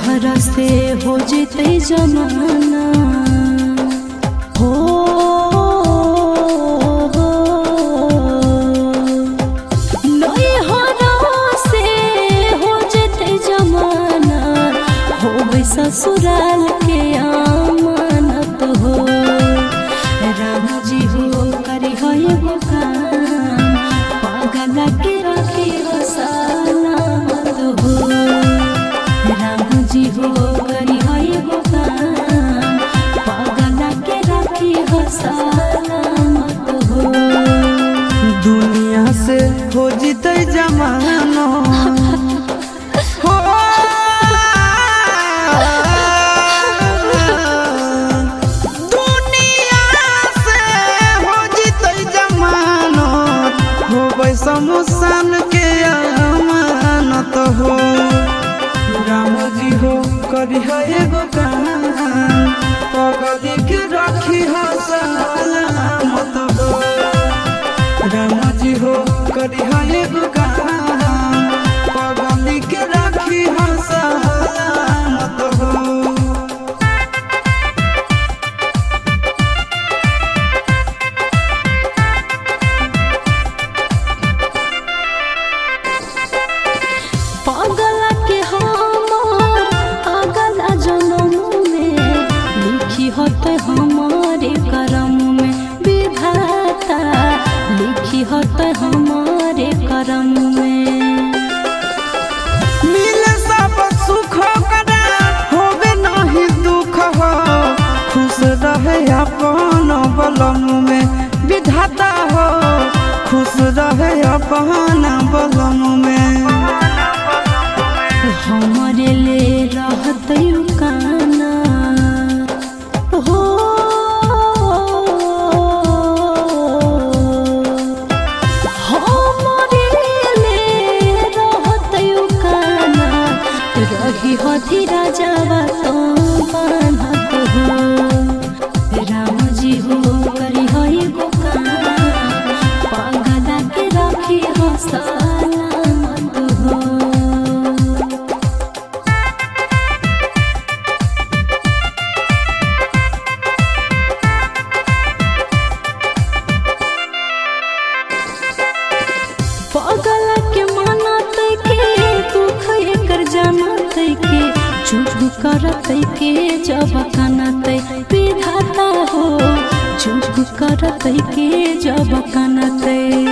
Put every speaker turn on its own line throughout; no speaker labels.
हरा से हो जेते जमाना हो नई हरा से हो जेते जमाना हो गई ससुराल के आमानत हो राम जी हो करी हो एगो काम पागल के रखी हो सलामत हो राम जी हो करी हो एगो काम पागल के रखी हो सलामत हो
दुनिया से हो जीते जमानो हो दुनिया से हो जीते जमानो हो समसान के अमानत हो राम जी हो करी हो एगो काम पगली के रखी हो सलामत हो राम जी हो करी हो एगो काम पगली के रखी हो सलामत हो
पागल के हमार अगला जन्म में लिखी होते हमारे करम में विधाता लिखी होते हमारे करम में
मिले सब सुख करा होवे नहीं दुख हो खुश रहे अपन बलम में विधाता हो खुश रहे अपन बलम में
हमारे ले रहते काना हो हमारे ले रहते काना रही हथी राजावा तो बान्हत हो राम जी हो करी हो एगो काम पागला के रखी हो सलामत हो पागल के मानत के दुख एकर जानत के चुप करत के जब कानत विधाता हो चुप करत के जब कानत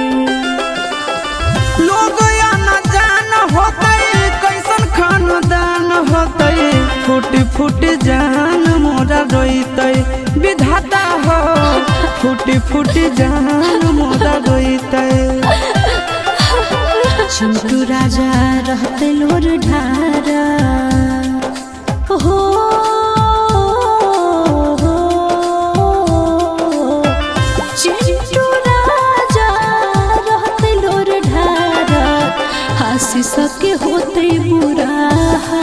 लोग या न जान होते कैसन खानदान होते फूट फूट जान मोरा रोते विधाता हो फूट फूट जान मोरा रोते
चिंटू राजा रहते लोर ढारा हो चिंटू राजा रहते लोर ढारा हंसी सके होते बुरा